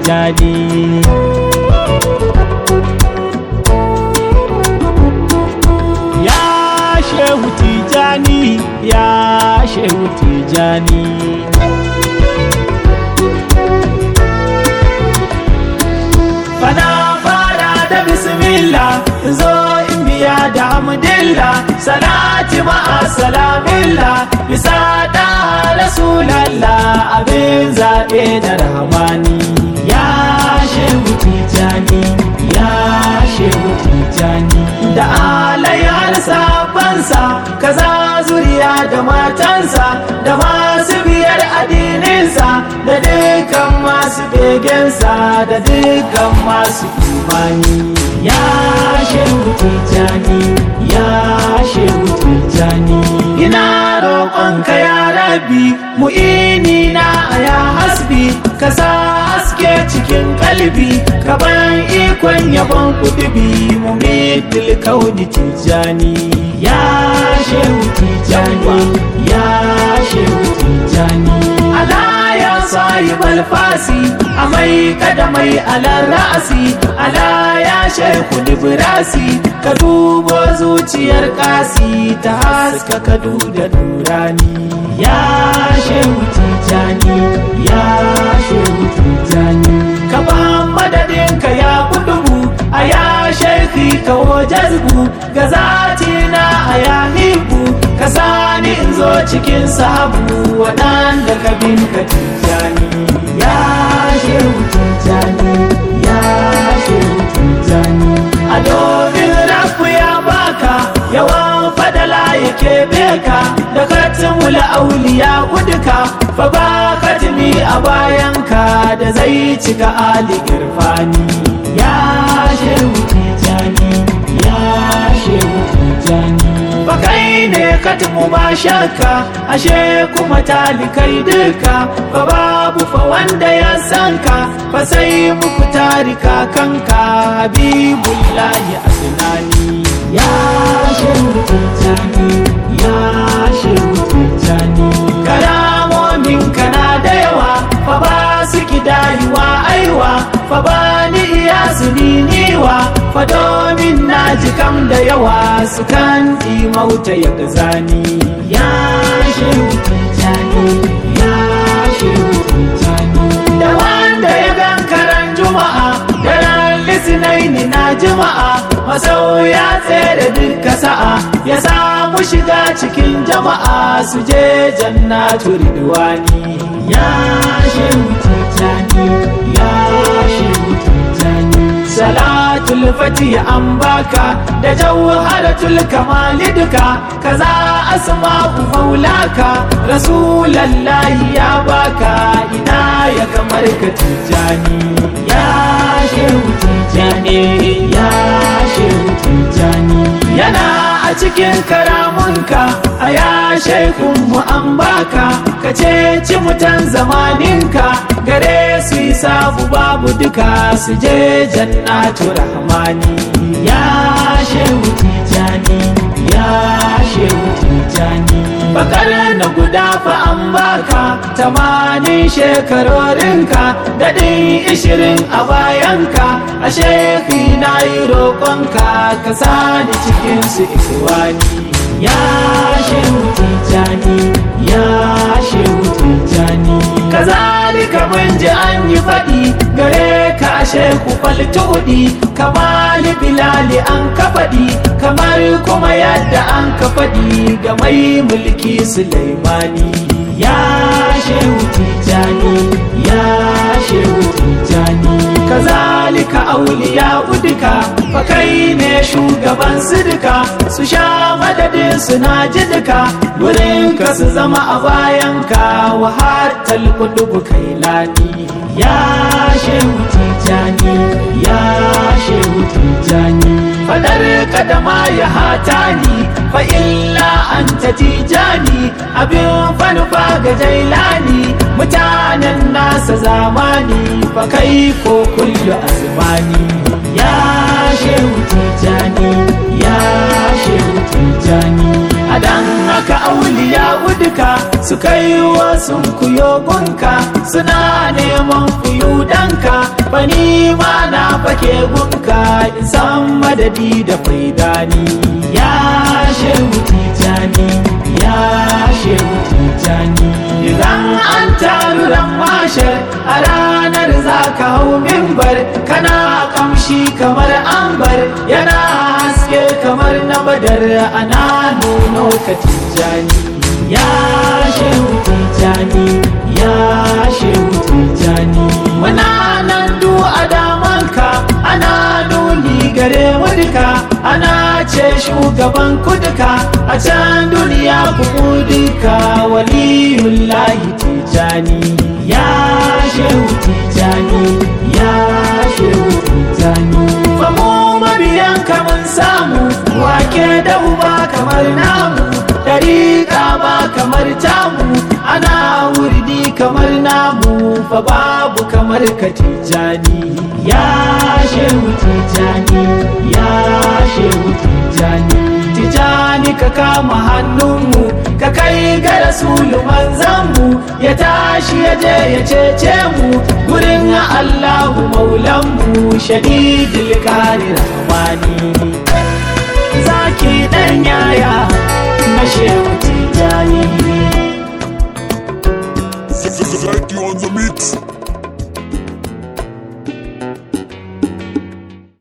tijani ya shehu tijani ya shehu tijani fana fara da bismillah zo in biya da hamdillah salati ma'a salamillah bisa da rasulallah abin zaɓe da rahmani ya shehu tijani ya shehu tijani da alayar sabansa kaza zuriya da matansa da masu biyar addininsa da dukkan masu begensa da dukkan masu imani ya shehu tijani ya shehu tijani ina roƙonka ya rabbi mu'ini na ya hasbi ka sa haske cikin kalbi ka ban ikon yabon kudubi mu mitil kauni tijani ya shehu tijani ya shehu tijani ala ya sahib alfasi amai kada mai alar ra'asi ala ya shehu librasi ka dubo zuciyar kasi ta haska kadu da durani ya shehu tijani ya shehu tijani ka ba madadin ka ya kudubu a ya shaifi ka jazbu ga zati na a ya hibu ka sani in zo cikin sabu waɗanda ka bin ka tijani ya shehu tijani ya shehu tijani a domin rafu ya baka yawan fadala yake beka da katin wula auliya uduka fa ba katimi a bayanka da zai cika ali irfani ya shehu tijani ya shehu tijani ba kai ne katimu ba shakka ashe kuma talikai duka fa babu fa wanda ya sanka fa sai muku tarika kanka habibullahi adnani ya shehu tijani ya shehu tijani kalamomin kana da yawa fa ba su kidayuwa aiwa fa ba ni iya su niwa fa domin na ji kam da yawa su kan mauta ya gazani ya shehu tijani ya shehu tijani da wanda ya gan karan juma'a daren lisinaini na juma'a masau ya tsere duka sa'a ya samu shiga cikin jama'a su je jannatu ridwani ya shehu tijani ya shehu tijani salatul fati an baka da jawharatul kamali duka kaza asma'u maulaka rasulallahi ya baka ina ya kamar ka tijani ya shehu tijani ya shehu tijani yana a cikin karamunka a ya shekun mu an baka ka ce mutan zamaninka gare su yi sabu babu duka su je jannatu rahmani ya shehu tijani ya shehu tijani bakar na guda fa an baka tamanin shekarorinka daɗin ishirin a bayanka a shefi na yi roƙonka ka sani cikin su ikwani ya shehu tijani ya shehu tijani kazalika mun ji an yi faɗi gare ka shehu faltudi kamali bilali an ka faɗi kamar kuma yadda an ka faɗi ga mai mulki sulaimani ya shehu tijani ya shehu tijani kazalika auliya uduka fa kai ne shugaban su duka su sha madadin su na ji duka wurin ka su zama a bayanka wa hatal kudubu kai lani ya shehu tijani ya shehu tijani fadar kadama ya hatani fa illa anta tijani abin fanufa ga jailani mutanen nasa zamani fa kai ko kullu azmani ya shehu tijani ya shehu tijani a dan haka auliya uduka su kai wasu kuyogunka suna neman fuyudanka bani ma na fake gunka in san madadi da faidani ya shehu tijani ya shehu tijani idan an taru ran mashar a ranar za ka hau mimbar kana kamshi kamar ambar yana haske kamar na badar ana nuno ka tijani ya shehu tijani ya shehu tijani muna nan du a damanka ana nuni gare mu duka ana ce shugaban kuduka a can duniya ku duka waliyullahi tijani ya shehu tijani ya shehu tijani famu mabiyan mun samu wake da uba kamar namu dariƙa ba kamar tamu ana wurdi kamar namu fa babu kamar ka tijani ya shehu tijani ya shehu tijani tijani ka kama hannunmu ka kai ga rasulu manzanmu ya tashi ya je ya cece mu gurin allahu maulanmu shadidul kari rahmani zaki dan yaya na shehu tijani Zaki on the mix.